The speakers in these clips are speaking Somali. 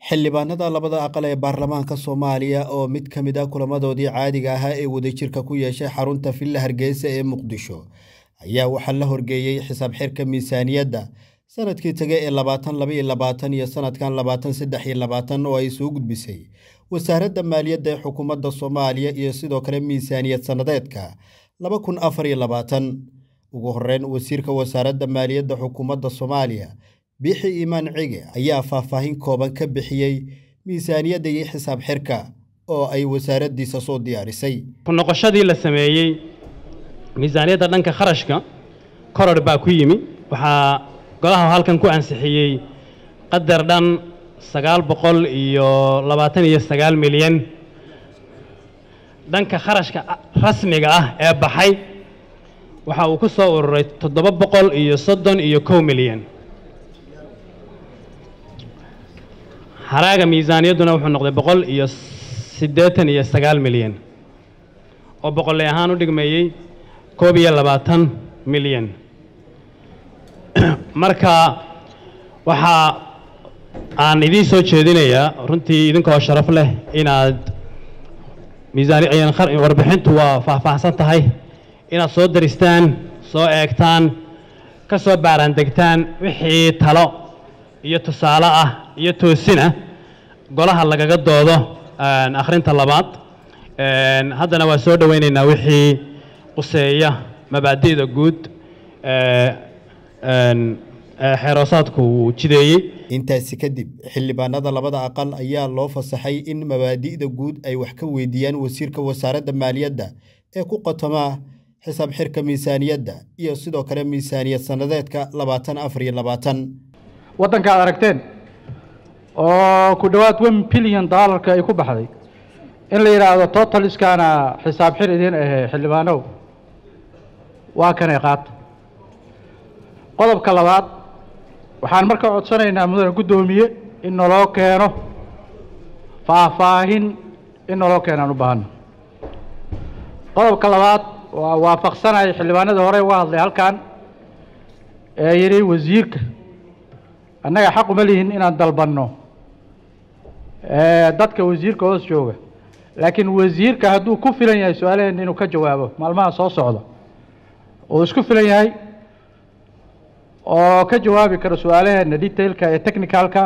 xildhibaanada labada aqal ee baarlamaanka soomaaliya oo mid ka mid a kulamadoodii caadiga ahaa ee wadajirka ku yeeshay xarunta villa hargeysa ee muqdisho ayaa waxaa la horgeeyey xisaab xirka miisaaniyadda sanadkii tage ee labaatan laba iyo labaatan iyo sanadkan labaatan saddex iyo labaatan oo ay soo gudbisay wasaaradda maaliyadda ee xukuumadda soomaaliya iyo sidoo kale miisaaniyad sannadeedka laba kun afar iyo labaatan ugu horreyn wasiirka wasaaradda maaliyadda xukuumadda soomaaliya biixi iimaan cige ayaa faahfaahin kooban ka bixiyey miisaaniyadda iyo xisaab xirka oo ay wasaaraddiisa soo diyaarisay ku noqoshadii la sameeyey miisaaniyadda dhanka kharashka koror baa ku yimi waxaa golaha halkan ku ansixiyey qadar dhan sagaal boqol iyo labaatan iyo sagaal milyan dhanka kharashka rasmiga ah ee baxay waxa uu ku soo ururay toddoba boqol iyo soddon iyo kow milyan haraaga miisaaniyadduna wuxuu noqday boqol iyo siddeetan iyo sagaal milyan oo boqolley ahaan u dhigmeeyey koob iyo labaatan milyan marka waxaa aan idiin soo jeedinayaa runtii idinkoo sharaf leh inaad miisaani warbixintu waa faahfaahsan tahay inaad soo daristaan soo eegtaan ka soo baaraandegtaan wixii talo iyo tusaale ah iyo toosina golaha lagaga doodo akhrinta labaad haddana waa soo dhowaynaynaa wixii quseeya mabaadi'da guud xeeroosaadku uu jideeyey intaasi kadib xildhibaanada labada aqal ayaa loo fasaxay in mabaadi'da guud ay wax ka weydiiyaan wasiirka wasaaradda maaliyadda ee ku qotomaa xisaab xirka miisaaniyadda iyo sidoo kale miisaaniyad sannadeedka labaatan afar iyo labaatan waddanka ad aragteen oo ku dhowaad one billion dollarka ay ku baxday in la yidhaahdo totaliskaana xisaab xir idiin ahe xildhibaanow waa kanay qaata qodobka labaad waxaan marka codsanaynaa mudane guddoomiye in naloo keeno faahfaahin in naloo keenaan u baahano qodobka labaad waa waafaqsanaya xildhibaanadii hore uga hadlay halkan ee yidhi wasiirka annaga xaq uma lihin inaan dalbanno dadka wasiirka hoos jooga laakiin wasiirka hadduu ku filan yahay su-aalaheenna inuu ka jawaabo maalmaha soo socda uu isku filan yahay oo ka jawaabi karo su-aalaheenna detailka ee technicalka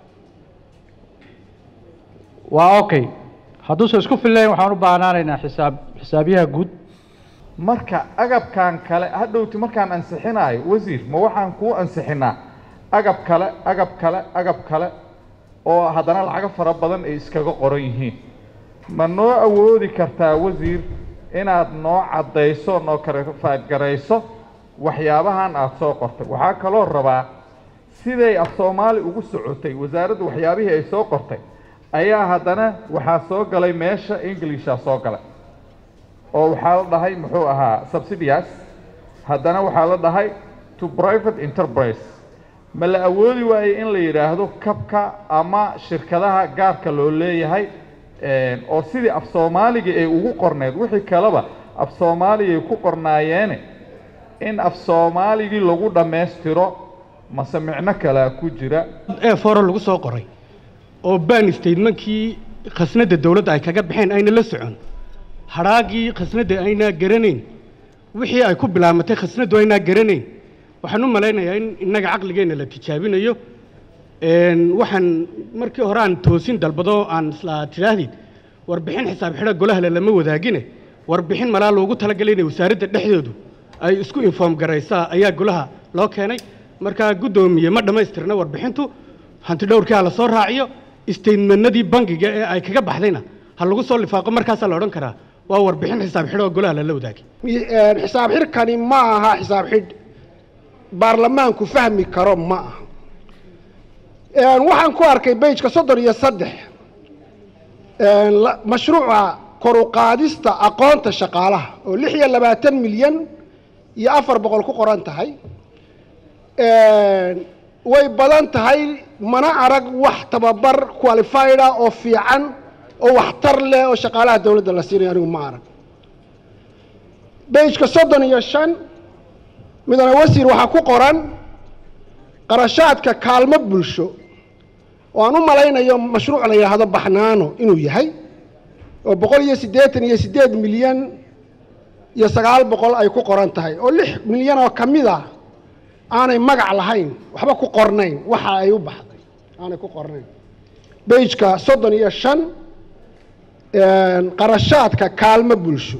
waa okay hadduusan isku fillayn waxaan u baahnaanaynaa xisaab xisaabyaha guud marka agabkan kale hadhowti markaan ansixinaayo wasiir ma waxaan kuu ansixinaa agab kale agab kale agab kale oo haddana lacago fara badan ay iskaga qoran yihiin ma noo awoodi kartaa wasiir inaad noo caddayso noo karafaadgarayso waxyaabahan aada soo qortay waxaa kaloo rabaa siday af soomaali ugu socotay wasaaraddu waxyaabihii ay soo qortay ayaa haddana waxaa soo galay meesha inglishaa soo galay oo waxaa la dhahay muxuu ahaa subsidias haddana waxaa la dhahay to private enterprise ma la awoodi waayey in la yidhaahdo kabka ama shirkadaha gaarka loo leeyahay oo sidii af soomaaligii ay ugu qorneed wixii kaleba af soomaaligay ku qornaayeene in af soomaaligii lagu dhammaystiro mase micno kalea ku jira ee foro lagu soo qoray oo ban statementkii khasnadda dawladda ay kaga baxeen ayna la socon hadhaagii khasnadda aynaa garanayn wixii ay ku bilaamatay khasnaddu aynaa garanayn waxaan u malaynayaa in innaga caqligeenna la tijaabinayo waxaan markii hore aan toosin dalbado aan isla tidhaahdid warbixin xisaab xidha golahale lama wadaagine warbixin malaa loogu talagalay inay wasaaradda dhexdoodu ay isku inform garaysaa ayaa golaha loo keenay markaa guddoomiye ma dhammaystirna warbixintu hanti dhowrkii ha la soo raaciyo istatementnadii bangiga ee ay kaga baxdayna ha lagu soo lifaaqo markaasaa la odhan karaa waa warbixin xisaab xidh oo golaha lala wadaagay xisaab xidhkani ma aha xisaab xidh baarlamaanku fahmi karo ma aha waxaan ku arkay bejka soddon iyo saddex mashruuca koruqaadista aqoonta shaqaalaha oo lix iyo labaatan milyan iyo afar boqol ku qoran tahay way badan tahay mana arag wax tababar qualified ah oo fiican oo waxtar leh oo shaqaalaha dawladda la siinayo anigu ma arag bejka soddon iyo shan midana wasiir waxaa ku qoran qarashaadka kaalmo bulsho oo aan u malaynayo mashruuc la yidhaahdo baxnaano inuu yahay oo boqol iyo siddeetan iyo siddeed milyan iyo sagaal boqol ay ku qoran tahay oo lix milyan oo ka mid a aanay magac lahayn waxba ku qornayn waxa ay u baxday aanay ku qornayn beijka soddon iyo shan qarashaadka kaalmo bulsho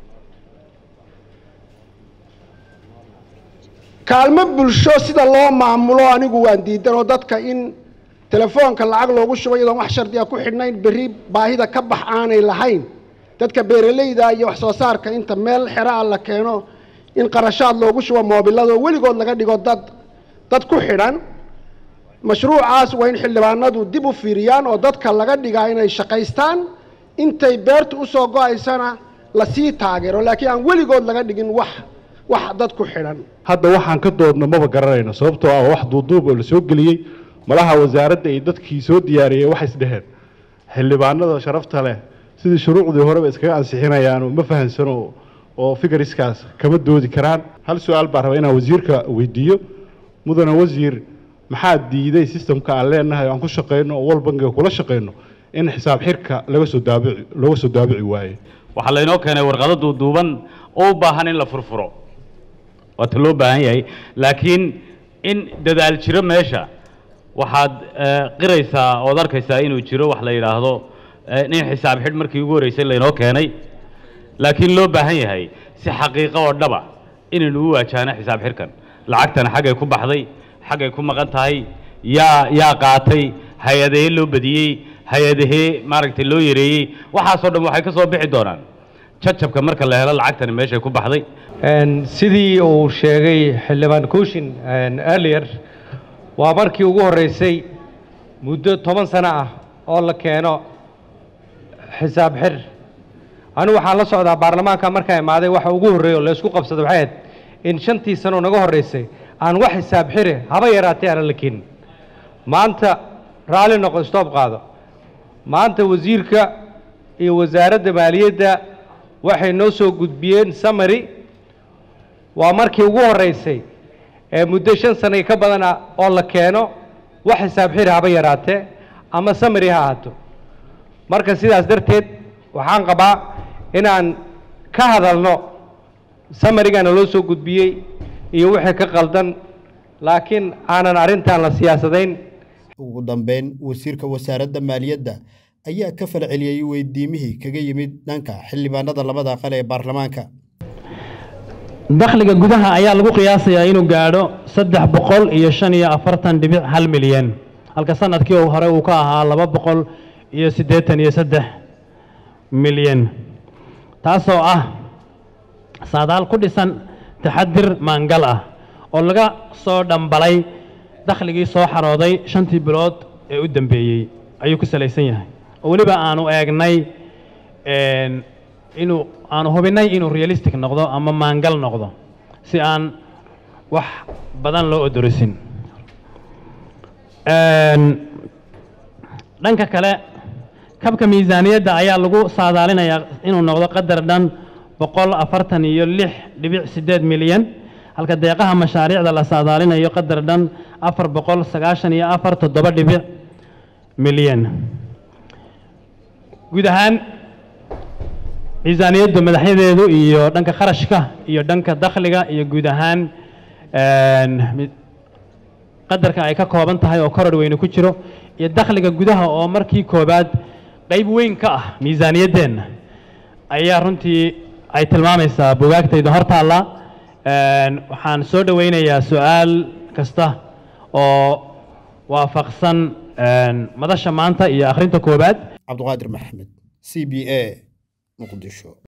kaalmo bulsho sida loo maamulo anigu waan diidan oo dadka in telefoonka lacag loogu shubo iyadoon wax shardiga ku xidhnayn berri baahida ka bax aanay lahayn dadka beeralayda iyo wax soo saarka inta meel xeraa la keeno in qarashaad loogu shubo moobilado weligood laga dhigo dad dad ku xidhan mashruucaas waa in xildhibaanadu dib u fiiriyaan oo dadka laga dhigaa inay shaqaystaan intay beertu usoo go-aysana lasii taageero laakiin aan weligood laga dhigin wax wax dad ku xidhan hadda waxaan ka doodno maba garanayno sababtoo ah wax duuduub oo la soo geliyey malaha wasaaradda iyo dadkii soo diyaariyey waxay isdheheen xildhibaanada sharafta leh sidii shuruucdii horeba iskaga ansixinayaan ma fahansano oo figariskaas kama doodi karaan hal su-aal baan rabaa inaan wasiirka weydiiyo mudane wasiir maxaa diiday sistamka aan leenahay aan ku shaqayno oo wal bangiga kula shaqayno in xisaab xirka laga soo daabici looga soo daabici waaye waxaa laynoo keenay warqado duuduuban oo u baahan in la furfuro waata loo baahan yahay laakiin in dadaal jiro meesha waxaad qiraysaa ood arkaysaa inuu jiro wax la yidhaahdo in xisaab xidh markii ugu horreysay laynoo keenay laakiin loo baahan yahay si xaqiiqo oo dhaba inaynu u waajaano xisaab xidhkan lacagtana xaggay ku baxday xaggay ku maqan tahay yaa yaa qaatay hay-adahee loo badiyey hay-adahee maaragtay loo yareeyey waxaasoo dhan waxay ka soo bixi doonaan jajabka marka la helo lacagtani meeshay ku baxday sidii uu sheegay xildhibaan kushin earlier waa markii ugu horreysay muddo toban sano ah oo la keeno xisaab xir anigu waxaan la socdaa baarlamaanka markaa imaaday waxa ugu horreeya oo laysku qabsada waxay ahayd in shantii sano naga horreysay aan wax xisaab xire haba yaraatee aanan la keenin maanta raalli noqo stoob qaado maanta wasiirka iyo wasaaradda maaliyadda waxay noo soo gudbiyeen samary waa markii ugu horreysay ee muddo shan sano ka badana oo la keeno wax xisaab xiri haba yaraatee ama samary ha ahaato marka sidaas darteed waxaan qabaa inaan ka hadalno samarigana loo soo gudbiyey iyo wixii ka qaldan laakiin aanan arrintan la siyaasadayn ugu dambeyn wasiirka wasaaradda maaliyadda ayaa ka falceliyey weydiimihii kaga yimid dhanka xildhibaanada labada aqal ee baarlamaanka dakhliga gudaha ayaa lagu qiyaasayaa inuu gaadho saddex boqol iyo shan iyo afartan dhibic hal milyan halka sanadkii hore uu ka ahaa laba boqol iyo siddeetan iyo saddex milyan taasoo ah saadaal ku dhisan taxadir maangal ah oo laga soo dhambalay dakhligii soo xarooday shantii bilood ee u dambeeyey ayuu ku salaysan yahay oo weliba aanu eegnay inuu aanu hubinnay inuu realistic noqdo ama maangal noqdo si aan wax badan loo odorisin dhanka kale kabka miisaaniyadda ayaa lagu saadaalinayaa inuu noqdo qadar dhan boqol afartan iyo lix dhibic siddeed milyan halka deeqaha mashaariicda la saadaalinayo qadar dhan afar boqol sagaashan iyo afar toddoba dhibic milyan guud ahaan miisaaniyaddu madaxyadeedu iyo dhanka kharashka iyo dhanka dakhliga iyo guud ahaan qadarka ay ka kooban tahay oo koror weyne ku jiro iyo dakhliga gudaha oo markii koobaad qayb weyn ka ah miisaaniyaddeenna ayaa runtii ay tilmaamaysaa bugaagtayda hor taalla waxaan soo dhoweynayaa su-aal kasta oo waafaqsan madasha maanta iyo akhrinta koobaad cabduqaadir maxamed c b a muqdisho